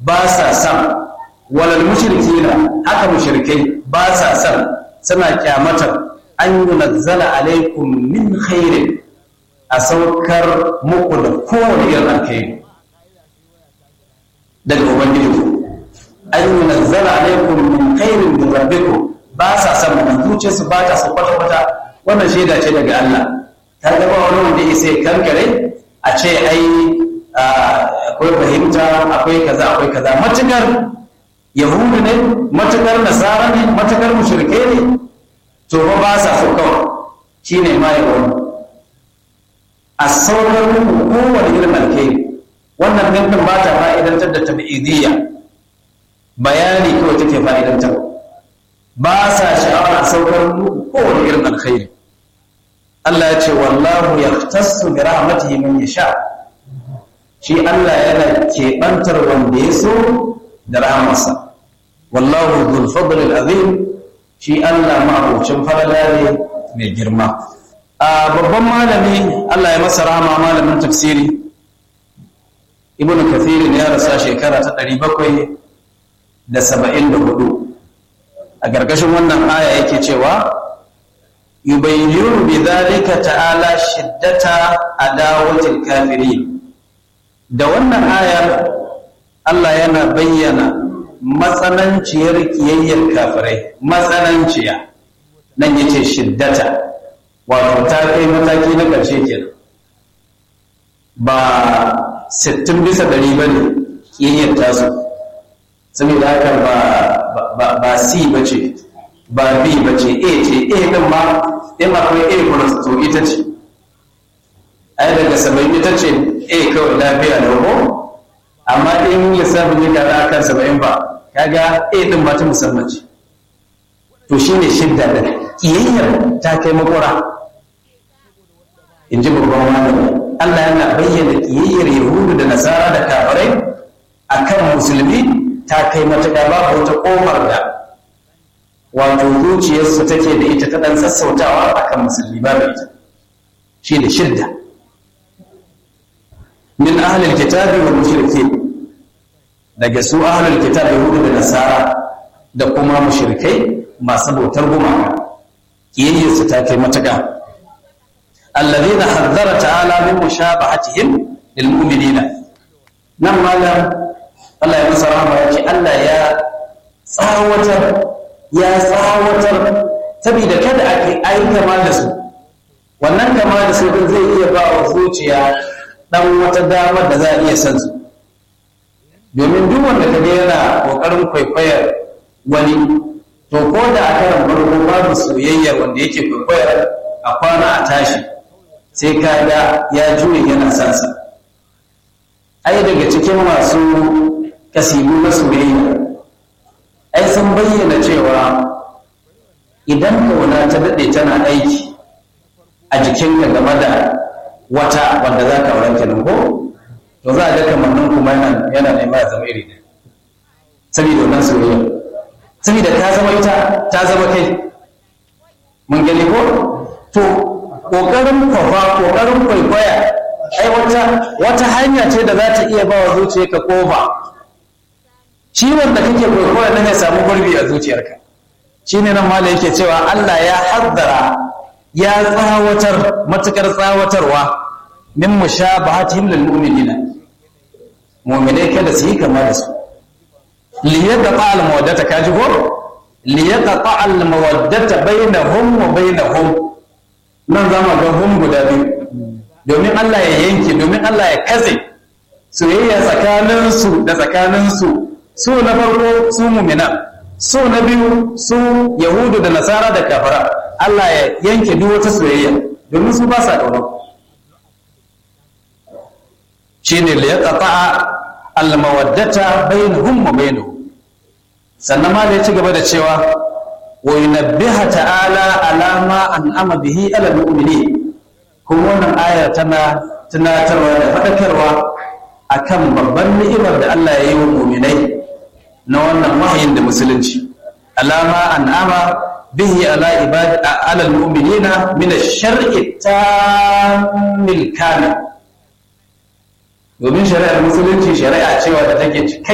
ba sa san walal mushrikina haka mushrikai ba sa san suna kyamatar an yunazzala alaikum min khairin a saukar muku da kowane irin alkhairi daga ubangiji an yunazzala alaikum min khairin min rabbikum ba sa san wannan zuciyarsu ba ta su kwata-kwata wannan shaida ce daga Allah ta gaba wani wanda ya sai kankare a ce ai akwai fahimta akwai kaza akwai kaza matukar yahudu ne matukar nasara ne matukar mushrike ne to fa ba sa so kawai shine ma ya wani a saurar muku kowane irin alkhairi wannan mintin ba ta fa'idantar da tabi'idiyya bayani kawai take fa'idantar ba sa sha'awar a saukar muku kowane irin alkhairi Allah ya ce wallahu yahtassu bi rahmatihi man yasha shi Allah yana keɓantar wanda ya so da rahamarsa wallahu dhul fadl azim shi Allah ma'abucin falala ne mai girma a babban malami Allah ya masa rahama malamin tafsiri ibn kathir ya rasa shekara ta 774 a gargashin wannan aya yake cewa yubayyinu bi dhalika ta'ala shiddata adawatil kafirin da wannan ayar Allah yana bayyana matsananciyar kiyayyar kafirai matsananciya nan yace shiddata wato ta kai mataki na ƙarshe kenan ba 60 bisa ɗari ba ne kiyayyar tasu saboda haka ba ba ba C ba ce ba B ba ce A ce A ɗin ma in akwai A plus to ita ce ai daga saba'in ita ce A kawai lafiya da ko amma in lissafin ya kaza kan saba'in ba kaga A ɗin ba ta musamman ce to shine shidda da kiyayyar ta kai makura in ji babban malami Allah yana bayyana kiyayyar Yahudu da Nasara da kafirai akan musulmi ta kai matuƙa babu wata ƙofar da wato zuciyarsu take da ita ta ɗan sassautawa akan musulmi babu ita shi da shidda min ahlil kitabi wal mushrikin daga su ahlul kitab yahudu da nasara da kuma mushrikai masu bautar gumaka kiyayyarsu ta kai matuƙa alladhina hazzara ta'ala min mushabahatihim lil mu'minina nan malam Allah ya masa rahama ya ce Allah ya tsawatar ya tsawatar saboda kada a yi kama da su wannan kama da su din zai iya ba wa zuciya dan wata damar da za a iya san su domin duk wanda kaga yana kokarin kwaikwayar wani to ko da a karan farko babu soyayyar wanda yake kwaikwayar a kwana a tashi sai ka ga ya juye yana sansa ai daga cikin masu kasibu na soyayya ai sun bayyana cewa idan kauna ta daɗe tana aiki a jikinka game da wata wanda za ka auren kenan ko to za a ga kamannin kuma yana nema ya zama iri ɗaya saboda wannan soyayya saboda ta zama ita ta zama kai mun gani ko to ƙoƙarin kwafa ƙoƙarin kwaikwaya ai wata wata hanya ce da za ta iya ba wa zuciyarka ƙofa ciwon da kake kwaikwaya nan ya samu gurbi a zuciyarka shi ne nan mala yake cewa Allah ya haddara ya tsawatar matukar tsawatarwa min mushabahatihim lil mu'minina mu'minai kada su yi kama da su liyaqta al mawaddata kaji ko liyaqta al mawaddata bainahum wa bainahum nan zama ga hum guda biyu domin Allah ya yanke domin Allah ya kaze soyayya tsakaninsu da tsakaninsu su na farko su mumina su na biyu su yahudu da nasara da kafara Allah ya yanke duk wata soyayya domin su ba sa ƙauna shine li yaqta'a al-mawaddata bainahum wa bainahum sannan ma da ya ci gaba da cewa wa yunabbiha ta'ala ala ma an'ama bihi ala al-mu'minin kuma wannan aya tana tunatarwa da faɗakarwa akan babban ni'imar da Allah ya yi wa mu'minai na wannan wahayin da musulunci alama an'ama bihi ala ibadi ala almu'minina min ash-shar'i tamil kamil domin shari'ar musulunci shari'a cewa da take